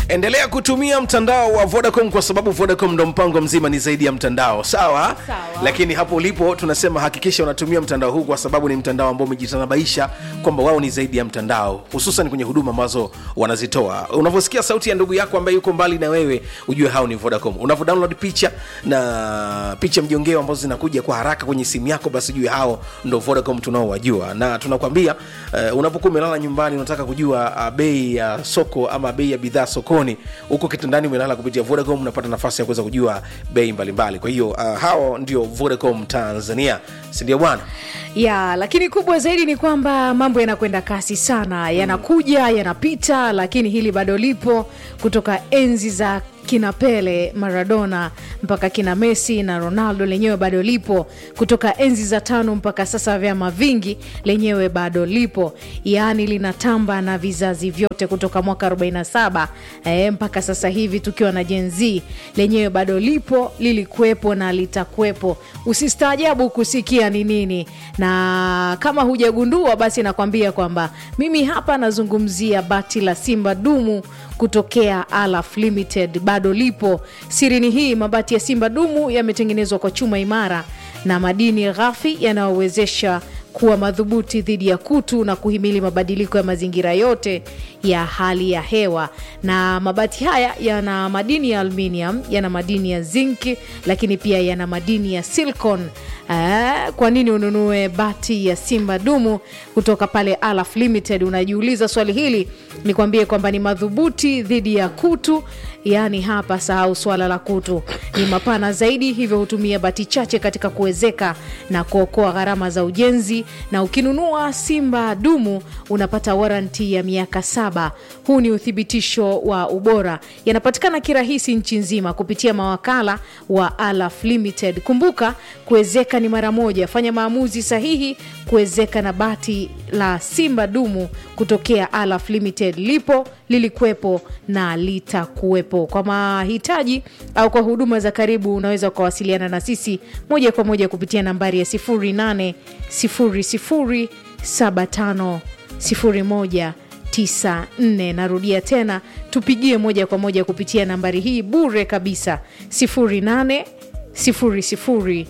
endelea kutumia mtandao wa vodacom kwa sababu vodacom ndo mpango mzima ni zaidi ya mtandao sawa, Sawa. lakini hapo ulipo tunasema hakikisha unatumia mtandao huu kwa sababu ni mtandao ambao umejitanabaisha kwamba wao ni zaidi ya mtandao hususan kwenye huduma ambazo wanazitoa unavyosikia sauti ya ndugu yako ambaye yuko mbali na wewe ujue hao ni vodacom unavyo download picha na picha mjongeo ambazo zinakuja kwa haraka kwenye simu yako basi ujue hao ndo vodacom tunaowajua na tunakwambia uh, unapokuwa umelala nyumbani unataka kujua uh, bei ya soko ama bei ya bidhaa sokoni huko kitandani umelala kupitia vodacom unapata nafasi ya kuweza kujua bei mbalimbali kwa hiyo uh, hao ndio vodacom tanzania sindio bwana ya lakini kubwa zaidi ni kwamba mambo yanakwenda kasi sana yanakuja yanapita lakini hili bado lipo kutoka enzi za kina pele maradona mpaka kina messi na ronaldo lenyewe bado lipo kutoka enzi za tano mpaka sasa vyama vingi lenyewe bado lipo yaani linatamba na vizazi vyote kutoka mwaka 47 eh, mpaka sasa hivi tukiwa na jenz lenyewe bado lipo lilikuwepo na litakuwepo usistaajabu kusikia ni nini na kama hujagundua basi nakwambia kwamba mimi hapa nazungumzia bati la simba dumu kutokea alaf limited bado lipo sirini hii mabati ya simba dumu yametengenezwa kwa chuma imara na madini ghafi yanayowezesha kuwa madhubuti dhidi ya kutu na kuhimili mabadiliko ya mazingira yote ya hali ya hewa na mabati haya yana madini ya aluminium yana madini ya zinki lakini pia yana madini ya silicon Eh, kwa nini ununue bati ya simba dumu kutoka pale alaf limited unajiuliza swali hili nikwambie kwamba ni madhubuti dhidi ya kutu yaani hapa sahau swala la kutu ni mapana zaidi hivyo hutumia bati chache katika kuwezeka na kuokoa gharama za ujenzi na ukinunua simba dumu unapata waranti ya miaka saba huu ni uthibitisho wa ubora yanapatikana kirahisi nchi nzima kupitia mawakala wa alaf limited kumbuka kuwezeka ni mara moja fanya maamuzi sahihi kuwezeka na bati la simba dumu kutokea alaf limited lipo lilikuwepo na litakuwepo kwa mahitaji au kwa huduma za karibu unaweza ukawasiliana na sisi moja kwa moja kupitia nambari ya 0800750194 narudia tena tupigie moja kwa moja kupitia nambari hii bure kabisa 08 00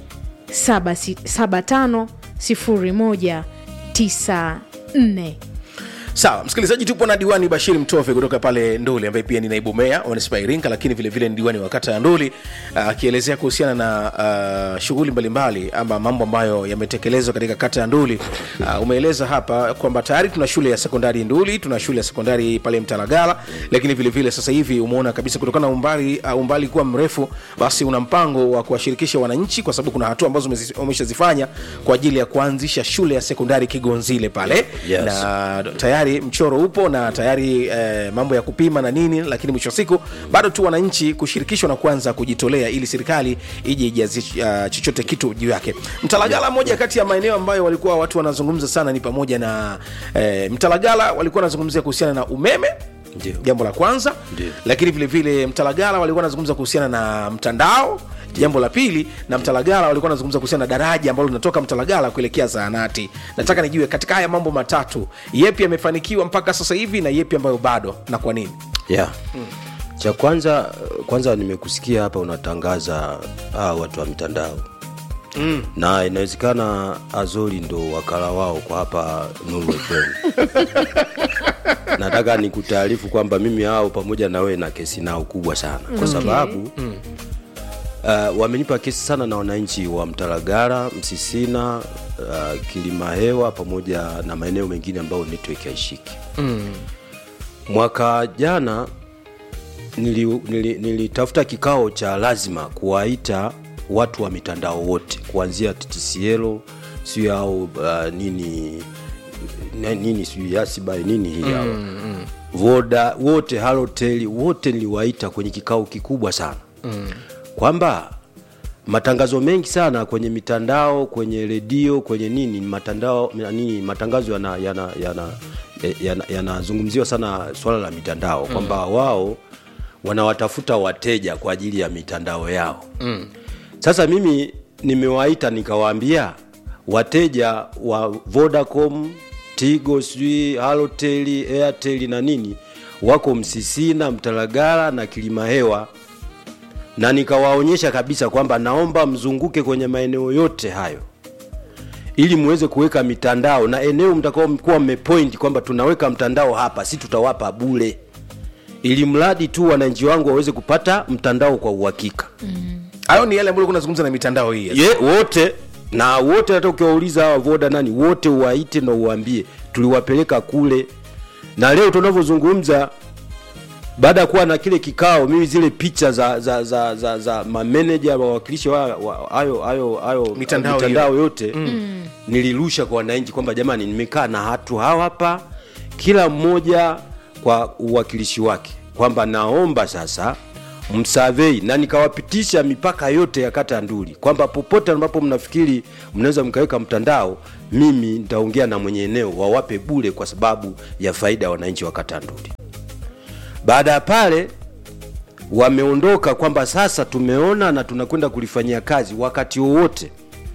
750194 sawa msikilizaji tupo na diwani bashiri mtove kutoka pale nduli ambaye pia ni naibu meya wa manispaa ya iringa lakini vilevile ni diwani wa kata ya nduli akielezea kuhusiana na uh, shughuli mbalimbali ama mambo ambayo yametekelezwa katika kata ya nduli uh, umeeleza hapa kwamba tayari tuna shule ya sekondari nduli tuna shule ya sekondari pale mtalagala lakini vilevile vile sasa hivi umeona kabisa kutokana na umbali, uh, umbali kuwa mrefu basi una mpango wa kuwashirikisha wananchi kwa sababu kuna hatua ambazo umezi- umeshazifanya kwa ajili ya kuanzisha shule ya sekondari kigonzile pale Yes. na tayari mchoro upo na tayari eh, mambo ya kupima na nini lakini mwisho wa siku bado tu wananchi kushirikishwa na kuanza kujitolea ili serikali ije ijazi uh, chochote kitu juu yake mtalagala moja kati ya maeneo ambayo walikuwa watu wanazungumza sana ni pamoja na eh, mtalagala walikuwa wanazungumzia kuhusiana na umeme Ndio. jambo la kwanza Ndio. lakini vile vile mtalagala walikuwa wanazungumza kuhusiana na mtandao jambo la pili na mtalagala walikuwa wanazungumza kuhusiana na daraja ambalo linatoka mtalagala kuelekea zahanati nataka nijue katika haya mambo matatu yepi yamefanikiwa mpaka sasa hivi na yepi ambayo bado na kwa nini yeah. cha kwanza kwanza nimekusikia hapa unatangaza ah, watu wa mitandao mm. na inawezekana azori ndo wakala wao kwa hapa Nuru FM. nataka nikutaarifu kwamba mimi hao pamoja na wewe na kesi nao kubwa sana kwa sababu mm. Uh, wamenipa kesi sana na wananchi wa Mtalagara, Msisina, uh, Kilimahewa pamoja na maeneo mengine ambayo network haishiki mwaka jana nilitafuta nili, nilitafuta kikao cha lazima kuwaita watu wa mitandao wote kuanzia TTCL sio au uh, nini na- nini sijui yasibai nini hii mm, mm. voda wote halotel wote niliwaita kwenye kikao kikubwa sana mm. kwamba matangazo mengi sana kwenye mitandao kwenye redio kwenye nini matandao nini matangazo yanazungumziwa yana, yana, yana, yanazungumziwa sana swala la mitandao kwamba wao wanawatafuta wateja kwa ajili ya mitandao yao mm. sasa mimi nimewaita nikawaambia wateja wa vodacom tigo sijui halotel airtel na nini wako Msisina, Mtalagala na Kilimahewa, na nikawaonyesha kabisa kwamba naomba mzunguke kwenye maeneo yote hayo ili muweze kuweka mitandao na eneo mtakao mkuwa mmepoint kwamba tunaweka mtandao hapa, si tutawapa bure, ili mradi tu wananchi wangu waweze kupata mtandao kwa uhakika hayo ni yale ambayo kunazungumza na mitandao hii ye wote na wote hata ukiwauliza hawa voda nani wote uwaite na uwaambie tuliwapeleka kule na leo tunavyozungumza baada ya kuwa na kile kikao mimi zile picha za za za za, za mameneja wawakilishi wa- wa- hayo hayo hayo Mitandao mitandao yote mm. nilirusha kwa wananchi kwamba jamani nimekaa na watu hawa hapa kila mmoja kwa uwakilishi wake kwamba naomba sasa msavei na nikawapitisha mipaka yote ya kata ya Nduli kwamba popote ambapo mnafikiri mnaweza mkaweka mtandao, mimi nitaongea na mwenye eneo wawape bure kwa sababu ya faida ya wananchi wa kata ya Nduli. Baada ya pale wameondoka kwamba sasa tumeona na tunakwenda kulifanyia kazi wakati wowote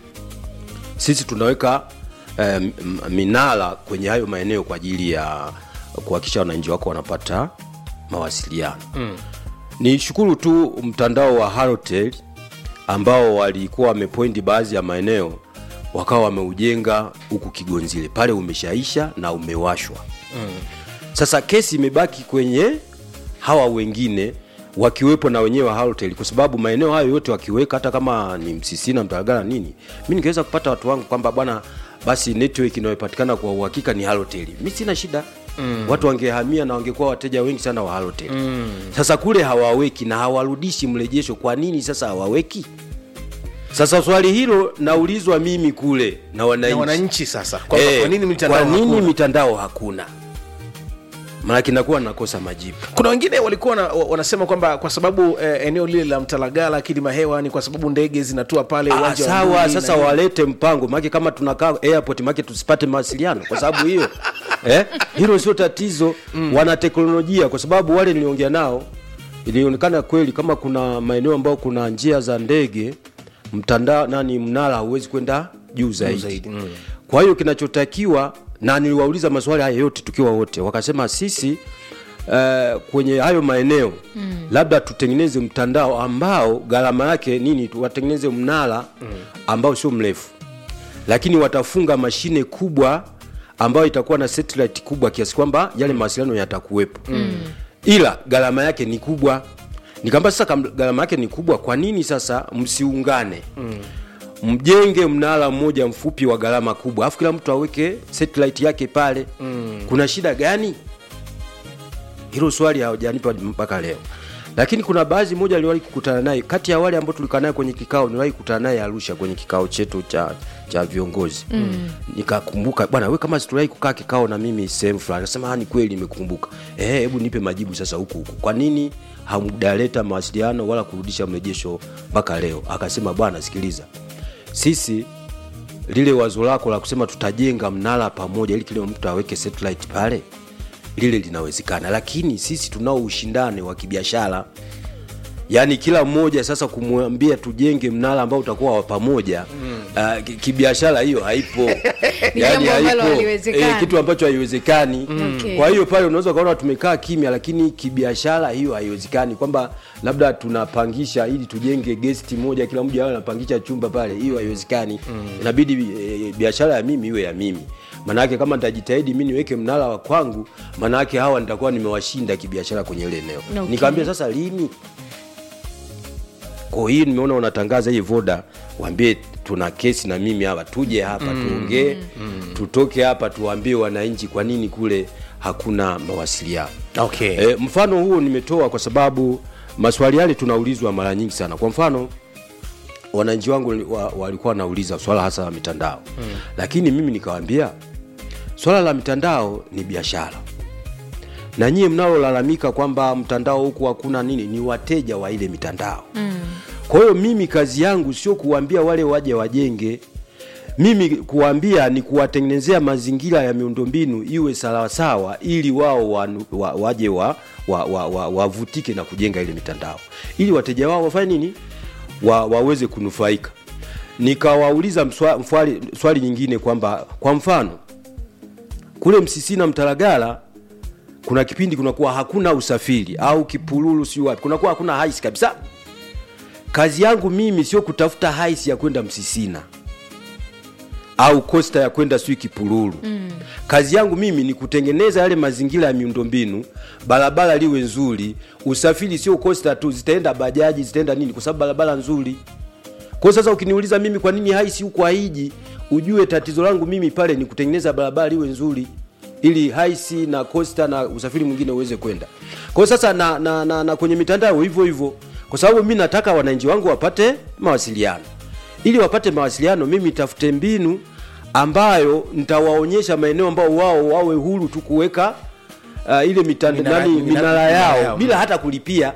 sisi tunaweka eh, m- m- minara kwenye hayo maeneo kwa ajili ya kuhakikisha wananchi wako wanapata mawasiliano mm. ni shukuru tu mtandao wa Halotel ambao walikuwa wamepointi baadhi ya maeneo wakawa wameujenga huku Kigonzile pale umeshaisha na umewashwa mm. Sasa kesi imebaki kwenye hawa wengine wakiwepo na wenyewe wa Halotel kwa sababu maeneo hayo yote wakiweka, hata kama ni Msisina, Mtalagala nini, mi ningeweza kupata watu wangu kwamba bwana, basi network inayopatikana kwa uhakika ni Halotel, mi sina shida mm. watu wangehamia na wangekuwa wateja wengi sana wa Halotel mm. Sasa kule hawaweki na hawarudishi mrejesho, kwa nini sasa hawaweki? Sasa swali hilo naulizwa mimi kule na na wananchi wananchi sasa kwamba Eh, kwa nini mitandao kwa nini hakuna? mitandao hakuna? Maanake nakuwa nakosa majibu. kuna wengine walikuwa na, wa- wanasema kwamba kwa sababu eh, eneo lile la mtalagala kilimahewa ni kwa sababu ndege zinatua pale Ah, uwanja wa sawa Nduli sasa na- walete mpango maake kama tunakaa airport maake tusipate mawasiliano kwa sababu hiyo eh, hilo sio tatizo mm. wana teknolojia kwa sababu wale niliongea nao ilionekana kweli kama kuna maeneo ambayo kuna njia za ndege mtandao nani mnara hauwezi kwenda juu zaidi, zaidi, mm. kwa hiyo kinachotakiwa na niliwauliza maswali haya yote tukiwa wote wakasema sisi Uh, kwenye hayo maeneo mm. labda tutengeneze mtandao ambao gharama yake nini tu- watengeneze mnara mm. ambao sio mrefu lakini watafunga mashine kubwa ambayo itakuwa na satellite kubwa kiasi kwamba yale mawasiliano yatakuwepo mm. ila gharama yake ni kubwa nikamba sasa kam- gharama yake ni kubwa kwa nini sasa msiungane mm mjenge mnara mmoja mfupi wa gharama kubwa alafu kila mtu aweke satellite yake pale mm. kuna shida gani hilo swali hawajanipa mpaka leo lakini kuna baadhi moja aliwahi kukutana naye kati ya wale ambao tulikaa naye kwenye kikao niliwahi kukutana naye arusha kwenye kikao chetu cha cha viongozi mm. nikakumbuka bwana we kama situwahi kukaa kikao na mimi sehemu fulani nasema "Ah, ni kweli nimekumbuka Eh, hebu nipe majibu sasa huku huku kwa nini hamjaleta mawasiliano wala kurudisha mrejesho mpaka leo akasema bwana sikiliza sisi lile wazo lako la kusema tutajenga mnara pamoja ili kila mtu aweke satellite pale lile linawezekana lakini sisi tunao ushindani wa kibiashara yaani kila mmoja sasa kumwambia tujenge mnara ambao utakuwa wa pamoja mm. uh, kibiashara hiyo haipo Ni jambo ambalo haliwezekani. kitu ambacho haiwezekani Okay. kwa hiyo pale unaweza ukaona tumekaa kimya lakini kibiashara hiyo haiwezekani kwamba labda tunapangisha ili tujenge gesti moja kila mmoja awe anapangisha chumba pale hiyo haiwezekani inabidi e, biashara ya mimi iwe ya mimi maanake kama nitajitahidi mi niweke mnara wa kwangu maanake hawa nitakuwa nimewashinda kibiashara kwenye ile eneo Okay. nikamwambia sasa lini kwa hiyo nimeona unatangaza hii voda waambie tuna kesi na mimi hapa tuje hapa mm. tuongee mm. tutoke hapa tuwaambie wananchi kwa nini kule hakuna mawasiliano okay. e, mfano huo nimetoa kwa sababu maswali yale tunaulizwa mara nyingi sana kwa mfano wananchi wangu wa, walikuwa wanauliza swala hasa la mitandao mm. lakini mimi nikawambia swala la mitandao ni biashara na nyie mnalolalamika kwamba mtandao huku hakuna nini ni wateja wa ile mitandao mm. kwa hiyo mimi kazi yangu sio kuwaambia wale waje wajenge mimi kuwaambia ni kuwatengenezea mazingira ya miundombinu iwe sawasawa ili wao wa, wa, waje wa, wa, wa, wa, wavutike na kujenga ile mitandao ili wateja wao wafanye nini wa, waweze kunufaika nikawauliza mswa- mfwali- swali nyingine kwamba kwa mfano kule msisina mtalagala kuna kipindi kunakuwa hakuna usafiri au kipululu siu wapi kunakuwa hakuna haisi kabisa kazi yangu mimi sio kutafuta haisi ya kwenda msisina au kosta ya kwenda sijui kipululu mm. kazi yangu mimi ni kutengeneza yale mazingira ya miundombinu barabara liwe nzuri usafiri sio kosta tu zitaenda bajaji zitaenda nini kwa sababu barabara nzuri kwa hiyo sasa ukiniuliza mimi kwa nini haisi huko haiji ujue tatizo langu mimi pale ni kutengeneza barabara liwe nzuri ili haisi na costa na usafiri mwingine uweze kwenda kwa hiyo sasa na, na, na, na kwenye mitandao hivyo hivyo kwa sababu mi nataka wananchi wangu wapate mawasiliano ili wapate mawasiliano mimi tafute mbinu ambayo nitawaonyesha maeneo ambao wao wawe huru tu kuweka uh, ile mitanda, Minara- nani, minara- minara minara yao yao. bila hata kulipia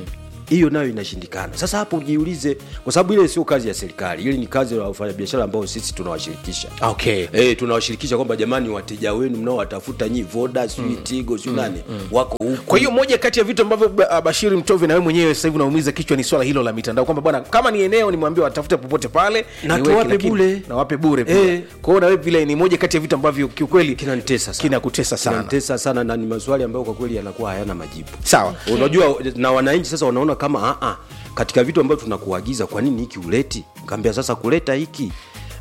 hiyo nayo inashindikana sasa hapo ujiulize kwa sababu ile sio kazi ya serikali ile ni kazi ya wafanyabiashara ambao sisi tunawashirikisha okay Eh, tunawashirikisha kwamba jamani wateja wenu mnaowatafuta nyi voda sijui tigo sijui nani wako huku kwa hiyo moja kati ya vitu ambavyo Ba- Bashiri Mtove na wewe mwenyewe sasa hivi unaumiza kichwa ni swala hilo la mitandao kwamba bwana kama ni eneo nimwambie watafute popote pale Na niweke, tuwape lakini- bure. na wape bure pia Eh. kwa hiyo na wewe vile ni moja kati ya vitu ambavyo kiukweli kinanitesa sana kinakutesa sana kinanitesa sana na ni maswali ambayo kwa kweli yanakuwa hayana majibu sawa unajua na wananchi sasa wanaona kama a katika vitu ambavyo tunakuagiza kwa nini hiki uleti kaambia sasa kuleta hiki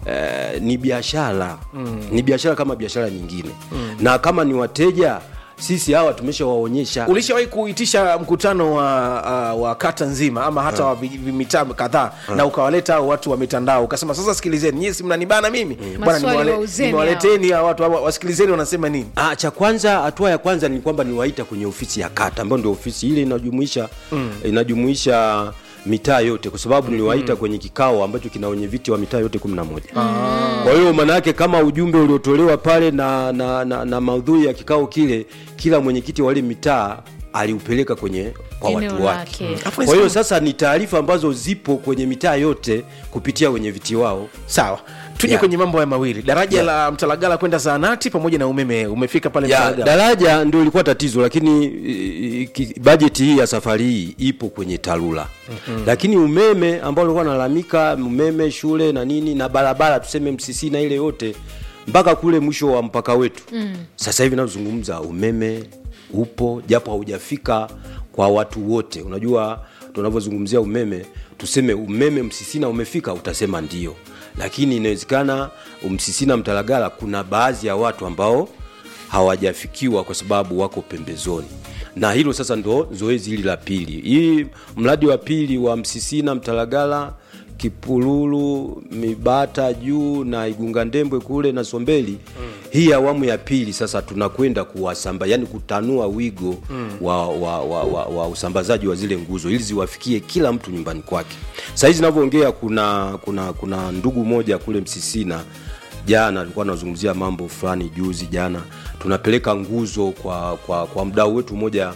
eh, ni biashara mm. ni biashara kama biashara nyingine mm. na kama ni wateja sisi hawa tumeshawaonyesha ulishawahi kuitisha mkutano wa, uh, wa kata nzima ama hata wa vi- vi- mitaa kadhaa na ukawaleta hao watu wa mitandao ukasema sasa sikilizeni nyie si mnanibana mimi bwana Maswali nimewale- wauzeni nimewaleteni hawa watu hawa, wasikilizeni wanasema nini Ah, cha kwanza hatua ya kwanza ni kwamba niwaita kwenye ofisi ya kata ambayo ndio ofisi ile inajumuisha mm. inajumuisha mitaa yote kwa sababu niliwaita kwenye kikao ambacho kina wenye viti wa mitaa yote 11 kwa hiyo maana yake kama ujumbe uliotolewa pale na, na, na, na maudhui ya kikao kile kila mwenyekiti wa ile mitaa aliupeleka kwenye kwa Eneo watu wake lake. Alafu kwa hiyo nisema- sasa ni taarifa ambazo zipo kwenye mitaa yote kupitia wenye viti wao sawa tuje Yeah. kwenye mambo haya mawili daraja la mtalagala kwenda zaanati pamoja na umeme umefika pale ya Mtalagala. daraja ndio ilikuwa tatizo lakini i- i- ki- bajeti hii ya safari hii ipo kwenye tarura mm-hmm. lakini umeme ambao ulikuwa nalalamika umeme shule na nini na barabara tuseme msisi na ile yote mpaka kule mwisho wa mpaka wetu mm. sasa hivi nazungumza umeme upo japo haujafika kwa watu wote unajua tunavyozungumzia umeme tuseme umeme msisina umefika utasema ndio lakini inawezekana msisina mtalagala kuna baadhi ya watu ambao hawajafikiwa kwa sababu wako pembezoni na hilo sasa ndo zoezi hili la pili hii mradi wa pili wa msisina mtalagala kipululu mibata juu na igunga ndembwe kule na sombeli mm. hii awamu ya pili sasa tunakwenda kuwasamba yani kutanua wigo mm. wa, wa, wa, wa, wa usambazaji wa zile nguzo ili ziwafikie kila mtu nyumbani kwake sahizi navyoongea kuna kuna kuna ndugu moja kule msisina jana alikuwa anazungumzia mambo fulani juzi jana tunapeleka nguzo kwa kwa, kwa mdau wetu mmoja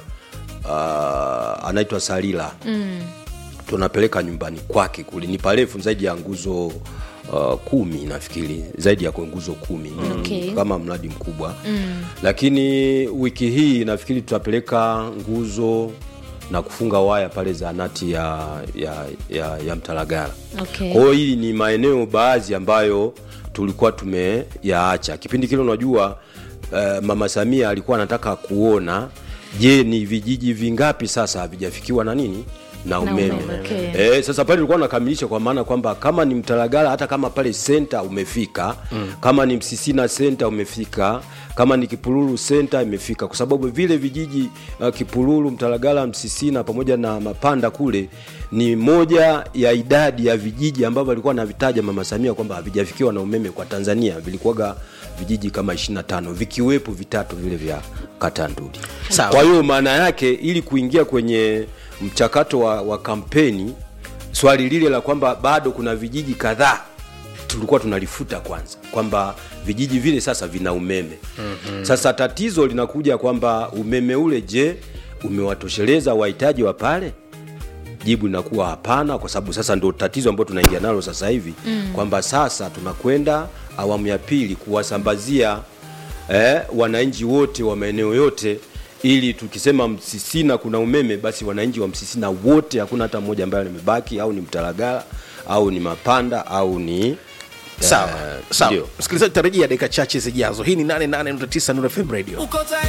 uh, anaitwa salila mm. tunapeleka nyumbani kwake kule ni parefu zaidi ya nguzo uh, kumi nafikiri zaidi ya kwa nguzo kumi Okay. kama mradi mkubwa mm. lakini wiki hii nafikiri tutapeleka nguzo na kufunga waya pale zaanati ya, ya, ya, ya mtalagala Okay. kwa hiyo hili ni maeneo baadhi ambayo tulikuwa tumeyaacha kipindi kile unajua uh, mama samia alikuwa anataka kuona je ni vijiji vingapi sasa havijafikiwa na nini na umeme, umeme, okay. Eh, sasa pale ulikuwa unakamilisha kwa maana kwamba kama ni mtalagala hata kama pale senta umefika mm. kama ni msisina senta umefika kama ni kipululu senta imefika kwa sababu vile vijiji uh, kipululu mtalagala msisina pamoja na mapanda kule ni moja ya idadi ya vijiji ambavyo alikuwa anavitaja mama samia kwamba havijafikiwa na umeme kwa tanzania vilikuwaga vijiji kama 25 vikiwepo vitatu vile vya kata nduli Sawa. kwa hiyo maana yake ili kuingia kwenye mchakato wa, wa kampeni swali lile la kwamba bado kuna vijiji kadhaa tulikuwa tunalifuta kwanza kwamba vijiji vile sasa vina umeme mm-hmm. sasa tatizo linakuja kwamba umeme ule je umewatosheleza wahitaji wa pale jibu linakuwa hapana kwa sababu sasa ndo tatizo ambalo tunaingia nalo sasa hivi mm. kwamba sasa tunakwenda awamu ya pili kuwasambazia eh, wananchi wote wa maeneo yote ili tukisema msisina kuna umeme basi wananchi wa msisina wote hakuna hata mmoja ambaye amebaki au ni mtalagala au ni mapanda au ni sawa eh, sawa ndio. msikilizaji tarajia dakika chache zijazo hii ni 88.9 Nuru FM radio Uko tayari